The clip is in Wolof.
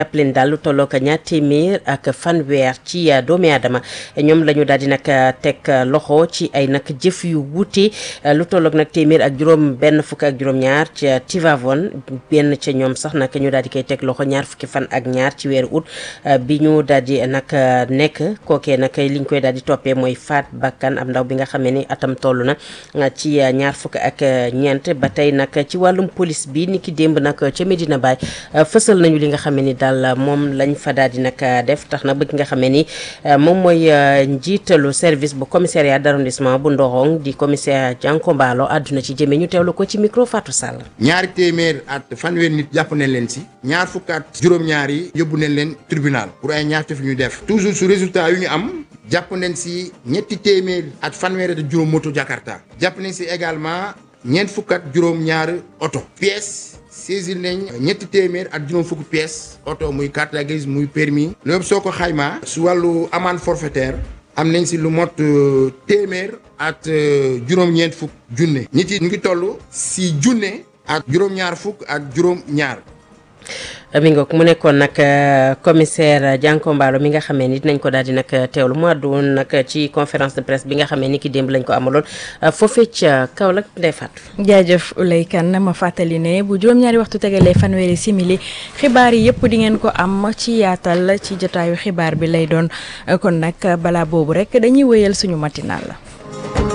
jàpp leen daal lu tollook ñaar téeméer ak fanweer ci doomi aadama ñoom la ñu daal di nag teg loxo ci ay nag jëf yu wuute lu tollook nag téeméer ak juróom benn fukk ak juróom-ñaar ca Tivaouane benn ca ñoom sax nag ñu daal di koy teg loxo ñaar fukki fan ak ñaar ci weeru août bi ñu daal di nag nekk kookee nag liñ koy daal di toppee mooy faat bakkan ab ndaw bi nga xamee ni atam toll na ci ñaar fukk ak ñeent ba tey nag ci wàllum police bi ni ki démb nag ca Medina Baye fësal nañu li nga xamee ni daal moom lañ fa daal di nag def tax na bëgg nga xamee ni moom mooy njiitalu service bu commissariat d'arrondissement bu Ndorong di commissaire Janko Mballo àdduna ci jëmee ñu teewlu ko ci micro Fatou Sall. ñaari téeméer at fanweer nit jàpp nañ leen si ñaar fukk at juróom-ñaar yi yóbbu nañ leen tribunal pour ay ñaar fi ñu def toujours su résultat yu ñu am jàpp nañ si ñetti téeméer at fanweer at juróom moto Jakarta jàpp nañ si également ñeent fukk at juróom-ñaar oto pièces saisir nañ ñetti téeméer ak juróom fukki pièces oto muy carte grise muy permis loolu soo ko xaymaa su wàllu amende forfaitaire am nañ si lu mot téeméer at juróom-ñeent fukk junne nit yi ñu ngi toll si junne ak juróom-ñaar fukk ak juróom-ñaar. mi nga mu nekkoon nag commissaire Janko Mballo mi nga xamee ni dinañ ko daal di nag teewlu mu àddu woon nag ci conférence de presse bi nga xamee ni ki démb lañ ko amaloon foofee ca Kaolack Ndeye Fatou. jaajëf Oulay Kane ma fàttali ne bu juróom-ñaari waxtu tegalee fanweeri simili xibaar yi yëpp di ngeen ko am ci yaatal ci jotaayu xibaar bi lay doon kon nag balaa boobu rek dañuy wéyal suñu matinal la.